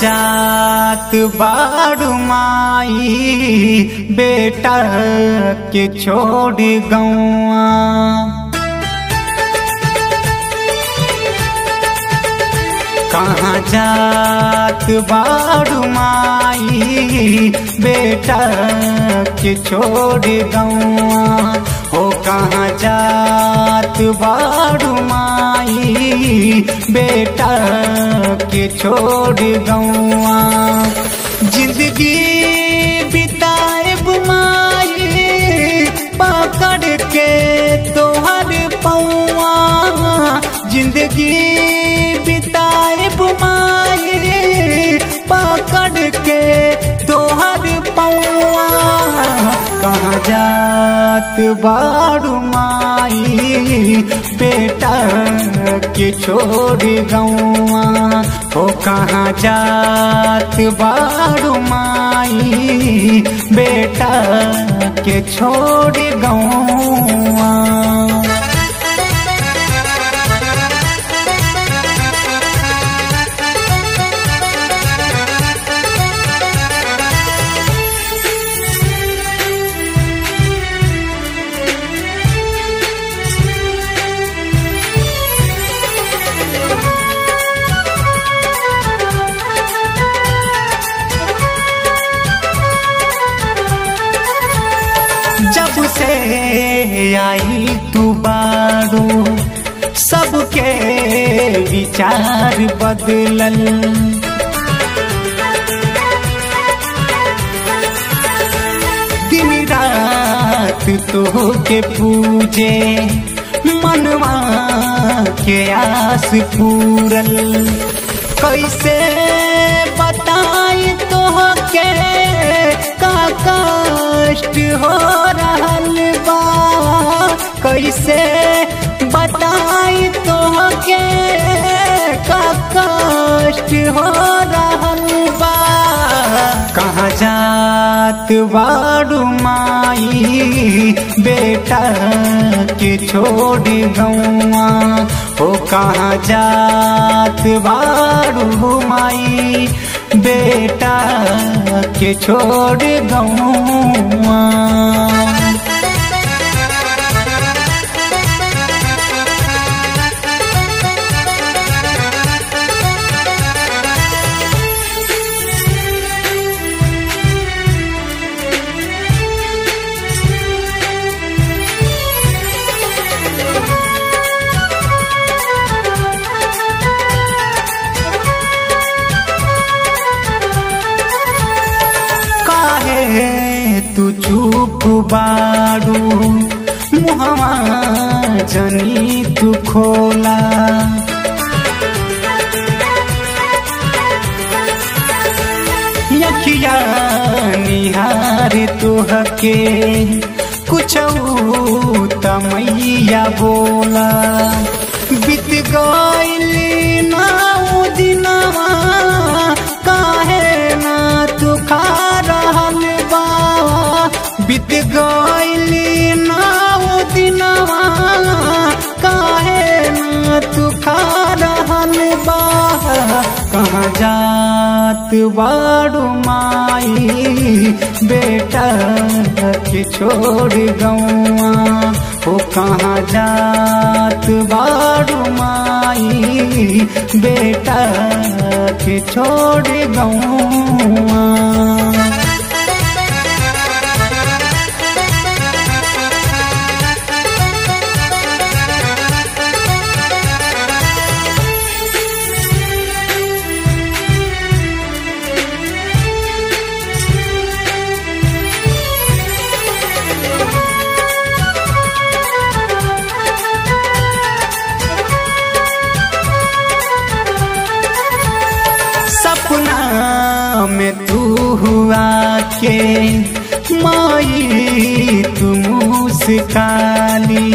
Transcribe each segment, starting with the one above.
जात बाड़ू माई बेटा के छोड़ गौआ कहाँ जात बाड़ू माई बेटा के छोड़ गौआ हो कहाँ जात बाड़ू माई बेटा के छोड़ गौआ जिंदगी बिताए बुमाई पकड़ के तोहर पौआ जिंदगी बिताए बुमाई पकड़ के तोहर पौआ कहाँ जात बाड़ू माई बेटा के छोड़ गौआ हो कहाँ जात बाड़ू माई बेटा के छोड़ गौआ जब से आई तू बारू सबके विचार बदलल दिन रात तो के पूजे मनवा के आस पूरल कैसे बताई तो के का कष्ट हो रहल बा कैसे बताई तो के का कष्ट हो रहल बा कहाँ जात बाड़ू माई बेटा के छोड़ गौआ हो कहाँ जात बाड़ू माई बेटा के छोड़ गौआ काहे तू चुप बाड़ू मुहवा जनी तू खोला यखिया निहार तुहके कुछ तमैया बोला बीत गइल ना उ दिनवा काहे ना तू खा रहल बा बीत गइल ना उ दिनवा काहे ना तू खा रहल बा कहाँ जात बाड़ू माई बेटा के छोड़ गौआ हो कहाँ जात बाड़ू माई बेटा के छोड़ गौआ सपना में तू हुआ के माई तू मुस्काली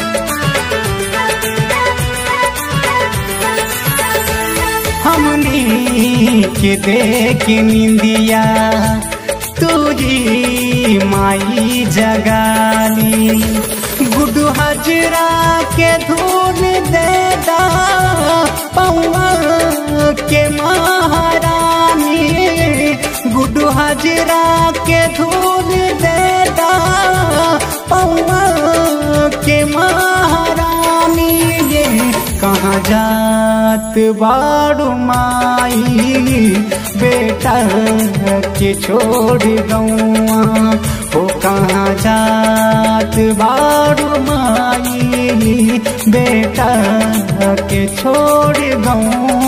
हमनी के देख निंदिया तू ही माई जगाली गुडू हजरा के धूल दे दा पौआ के महारानी हजरा के धूल देता पौआ के महारानी ये कहाँ जात बाड़ू माई बेटा के छोड़ गौआ हो कहाँ जात बाड़ू माई बेटा के छोड़ गौआ